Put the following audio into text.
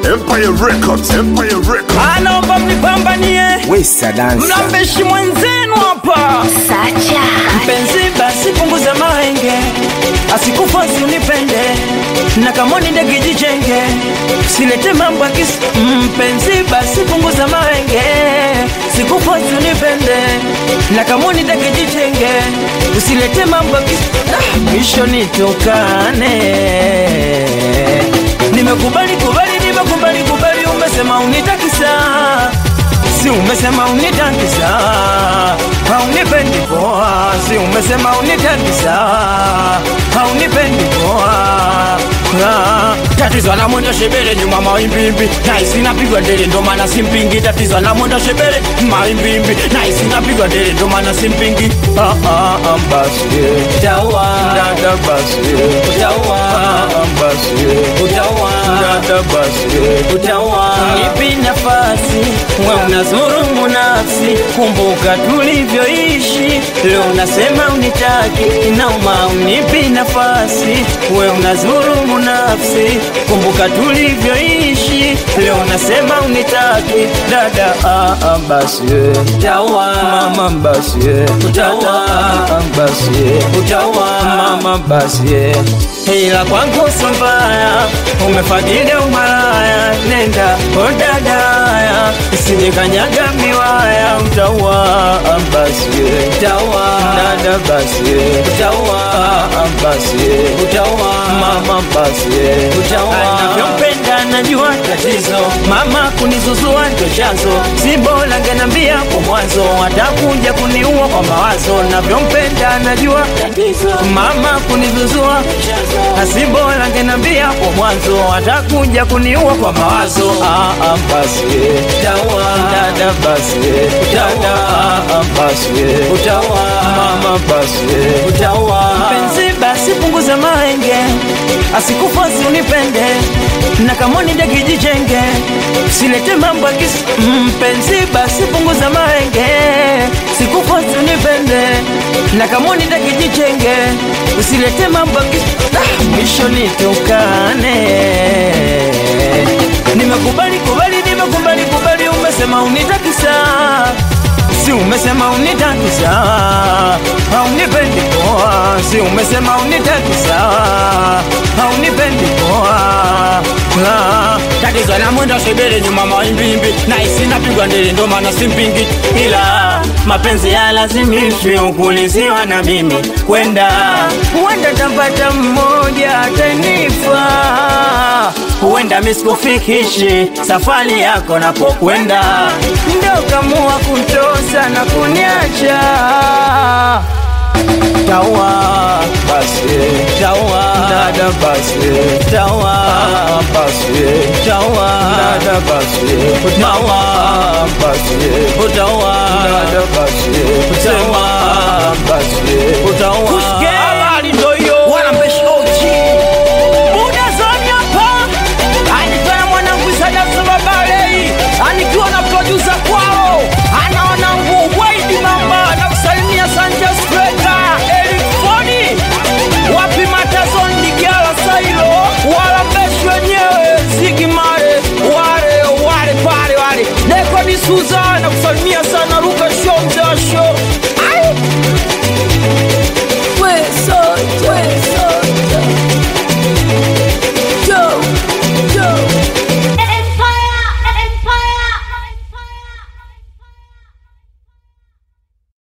Empire Records, Empire Records. anaomba mnipambanie Wesa dansa mnambeshi mwenzenu hapa Sacha mpenzi basi punguza mahenge asikufosi unipende na kamoni ndege jichenge silete mambo ya kisi mpenzi basi punguza mahenge sikufosi unipende na kamoni ndege jichenge usilete mambo ya kisi ah, mwisho nitukane nimekubali kubali nimekubali kubali umesema unitakisa si umesema unitakisa haunipendi poa si umesema unitakisa haunipendi poa Ah, tatizo na mwendo shebele nyuma maimbimbi naisi napigwa ndele ndo maana simpingi tatizo na mwendo shebele maimbimbi naisi napigwa ndele ndo maana simpingi ah, ah, ah, basi utaua dada basi utaua ah, basi utaua dada basi utaua nipi nafasi we unazurumu nafsi kumbuka tulivyoishi leo unasema unitaki inauma unipi nafasi we unazurumu nafsi kumbuka tulivyoishi leo unasema unitaki dada ah, ah, basi utaua mama basi utaua ah, basi utaua mama basi ila kwangu sio mbaya umefadhili umalaya nenda odadaya isijekanyaga miwaya utaua basi utaua dada basi utaua basi utaua mama basi utaua navyompenda najua tatizo mama kunizuzua ndo chanzo si bora ngenambia kwa mwanzo atakuja kuniua kwa mawazo navyompenda najua tatizo mama kunizuzua asi bora ngenambia kwa mwanzo atakuja kuniua kwa mawazo ah, ah, basi utaua dada basi utaua ah, basi utaua mama basi utaua mpenzi basi punguza maenge asikufosi unipende na kamoni ndekijijenge silete mambo ya kisi mpenzi basi punguza maenge sikufosi unipende na kamoni ndekijijenge usilete mambo ya kisi ah, mwisho nitukane nimekubali kubali nimekubali kubali umesema unitakisa si umesema unitakisa haunipendi poa si umesema unitakisa haunipendi poa Ah, tatizo na mwendo shebele nyuma maimbimbi na isi napigwa ndele ndo maana simpingi ila mapenzi ya lazimishwi ukuliziwa na mimi kwenda huenda tapata mmoja atanifa huenda misikufikishi safari yako napokwenda ndo kamua kutosa na kuniacha tawa basi tawa dada basi tawa basi tawa dada basi tawa basi utawa dada basi utawa basi utawa habari ndo hiyo wanambeshi ochi buda zoni hapa anifanya mwanangu sadafu babalei anikiwa na produsa kwao anaona nguvu waidi mamba na kusalimia Sanchez Freka Eric Foni wapi matazon digala sailo wala mbeshi wenyewe zigimare wale wale pale wale neko ni Suzana kusalimia sana Ruka Show mzee wa show